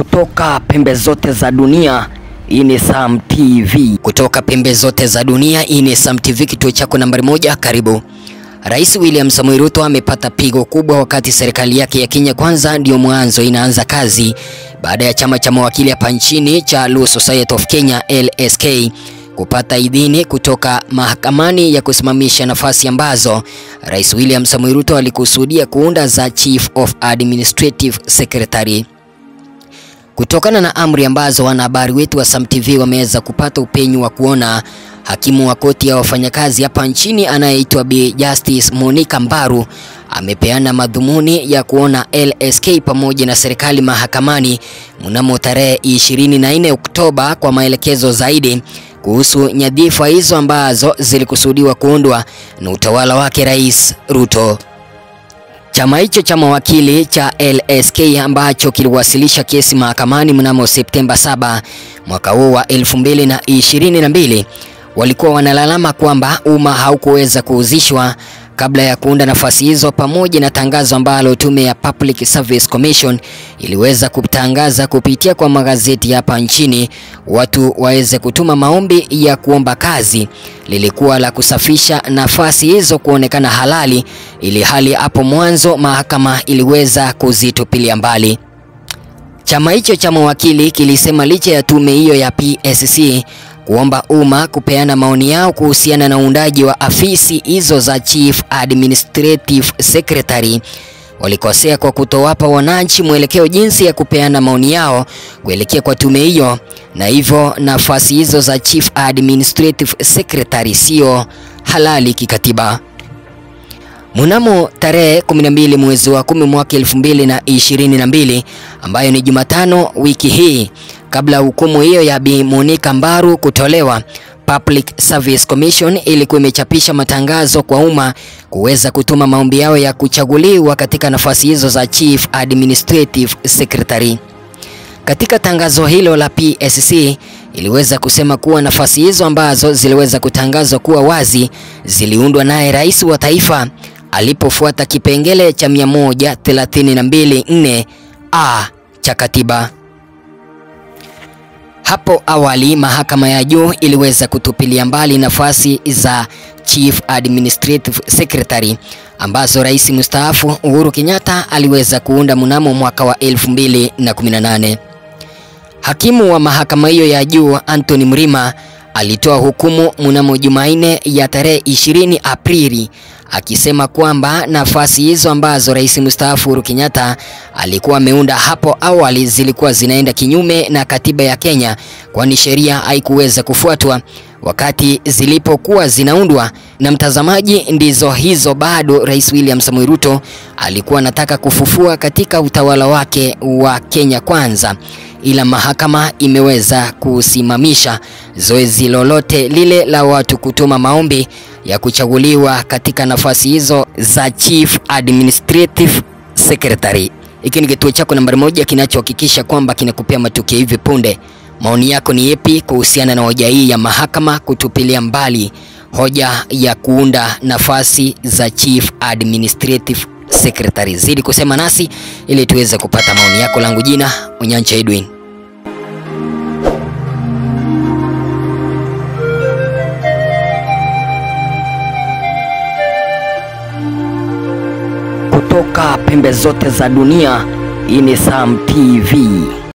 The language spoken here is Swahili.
Kutoka pembe zote za dunia, hii ni Sam TV. Kutoka pembe zote za dunia, hii ni Sam TV, kituo chako nambari moja. Karibu. Rais William Samoei Ruto amepata pigo kubwa wakati serikali yake ya Kenya Kwanza ndio mwanzo inaanza kazi baada ya chama cha mawakili hapa nchini cha Law Society of Kenya LSK kupata idhini kutoka mahakamani ya kusimamisha nafasi ambazo Rais William Samoei Ruto alikusudia kuunda za Chief of Administrative Secretary. Kutokana na amri ambazo wanahabari wetu wa Sam TV wameweza kupata upenyu wa kuona hakimu wa koti ya wafanyakazi hapa nchini anayeitwa Bi Justice Monica Mbaru amepeana madhumuni ya kuona LSK pamoja na serikali mahakamani mnamo tarehe 24 Oktoba kwa maelekezo zaidi kuhusu nyadhifa hizo ambazo zilikusudiwa kuundwa na utawala wake Rais Ruto. Chama hicho cha mawakili cha LSK ambacho kiliwasilisha kesi mahakamani mnamo Septemba 7 mwaka huu wa 2022 walikuwa wanalalama kwamba umma haukuweza kuhusishwa kabla ya kuunda nafasi hizo, pamoja na tangazo ambalo tume ya Public Service Commission iliweza kutangaza kupitia kwa magazeti hapa nchini, watu waweze kutuma maombi ya kuomba kazi, lilikuwa la kusafisha nafasi hizo kuonekana halali, ili hali hapo mwanzo mahakama iliweza kuzitupilia mbali. Chama hicho cha mawakili kilisema licha ya tume hiyo ya PSC kuomba umma kupeana maoni yao kuhusiana na uundaji wa afisi hizo za Chief Administrative Secretary, walikosea kwa kutowapa wananchi mwelekeo jinsi ya kupeana maoni yao kuelekea kwa tume hiyo, na hivyo nafasi hizo za Chief Administrative Secretary sio halali kikatiba. Mnamo tarehe 12 mwezi wa 10 mwaka 2022 ambayo ni Jumatano wiki hii, kabla hukumu hiyo ya Bi Monica Mbaru kutolewa, Public Service Commission ilikuwa imechapisha matangazo kwa umma kuweza kutuma maombi yao ya kuchaguliwa katika nafasi hizo za Chief Administrative Secretary. Katika tangazo hilo la PSC iliweza kusema kuwa nafasi hizo ambazo ziliweza kutangazwa kuwa wazi ziliundwa naye rais wa taifa alipofuata kipengele cha 132.4 a cha katiba. Hapo awali mahakama ya juu iliweza kutupilia mbali nafasi za Chief Administrative Secretary ambazo rais mstaafu Uhuru Kenyatta aliweza kuunda mnamo mwaka wa 2018. Hakimu wa mahakama hiyo ya juu Anthony Mrima alitoa hukumu mnamo Jumanne ya tarehe 20 Aprili akisema kwamba nafasi hizo ambazo rais mstaafu Uhuru Kenyatta alikuwa ameunda hapo awali zilikuwa zinaenda kinyume na katiba ya Kenya, kwani sheria haikuweza kufuatwa wakati zilipokuwa zinaundwa. Na mtazamaji, ndizo hizo bado Rais William Samoei Ruto alikuwa anataka kufufua katika utawala wake wa Kenya Kwanza, ila mahakama imeweza kusimamisha zoezi lolote lile la watu kutuma maombi ya kuchaguliwa katika nafasi hizo za Chief Administrative Secretary. Hiki ni kituo chako nambari moja kinachohakikisha kwamba kinakupea matukio hivi punde. Maoni yako ni yepi kuhusiana na hoja hii ya mahakama kutupilia mbali hoja ya kuunda nafasi za Chief Administrative Secretary? Zidi kusema nasi ili tuweze kupata maoni yako. Langu jina Onyancha Edwin. Kutoka pembe zote za dunia, hii ni Sam TV.